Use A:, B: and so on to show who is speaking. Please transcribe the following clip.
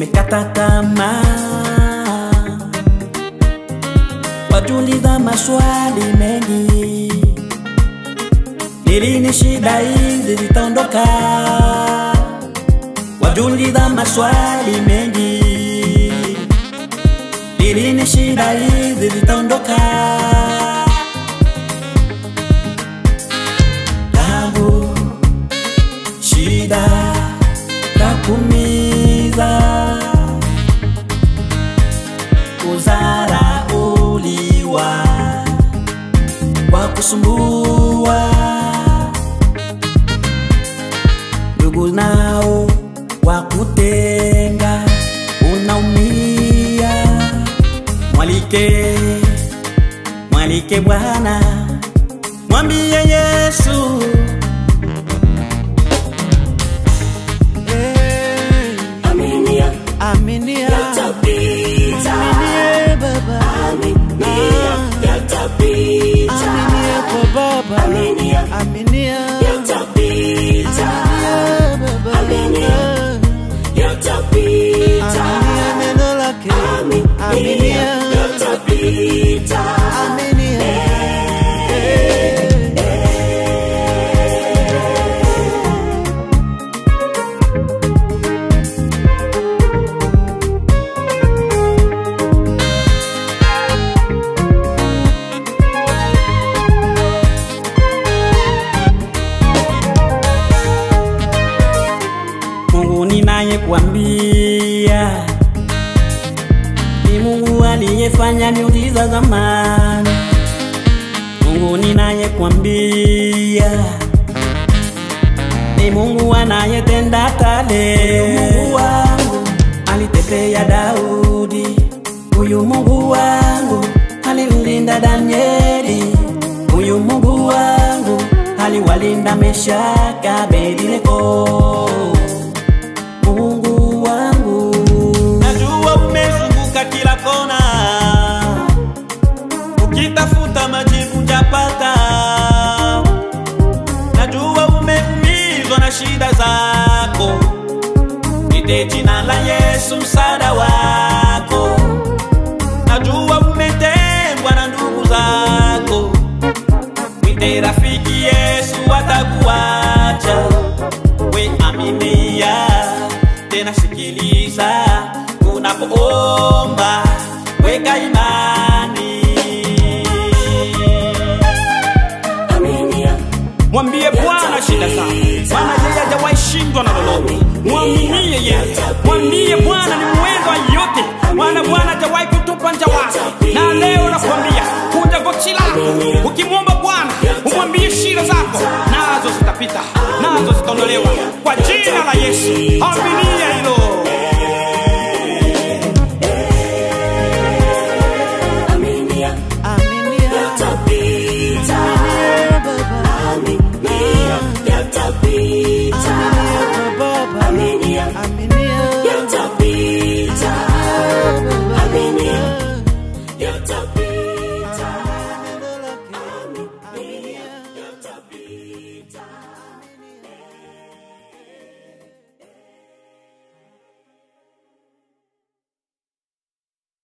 A: umekata tamaa, wajuliza maswali mengi, ni lini shida hizi zitaondoka? Wajuliza maswali mengi, ni lini shida hizi zitaondoka? Tabu, shida za kumiza, kudharauliwa, kwa kusumbua, ndugu nao wakutenga, unaumia. Mwalike, mwalike Bwana, mwambie Yesu
B: Aminia,
C: Aminia,
B: yatapita.
C: aminia baba,
B: Aminia, yatapita.
C: aminia kwa baba,
B: Aminia,
C: aminia,
B: yatapita.
C: aminia baba,
B: Aminia, yatapita.
C: aminia neno lake,
B: Aminia,
C: aminia,
B: yatapita.
C: aminia.
A: Mungu ninaye kuambia ni Mungu aliyefanya miujiza zamani. Mungu ninaye kuambia ni Mungu anayetenda hata leo. Mungu wangu alitetea Daudi, huyu Mungu wangu alimlinda Danieli, huyu Mungu wangu aliwalinda Meshaka, Abednego. Mungu wangu, najua umezunguka kila kona, ukitafuta majibu japata. Najua umeumizwa na shida zako, ite jina la Yesu msaada wako. Najua umetengwa na ndugu zako, mwite rafiki Yesu atakuacha we aminia tena sikiliza unapoomba weka imani
B: Aminia,
A: mwambie bwana shida zako maana yeye hajawahi shindwa na lolote mwaminie yeye mwambie bwana ni mwendo wa yote maana bwana hajawahi kutupa nja wake na leo nakwambia kunja goti lako ukimwomba bwana umwambie shida zako nazo zitapita nazo zitaondolewa kwa jina la yesu Amen.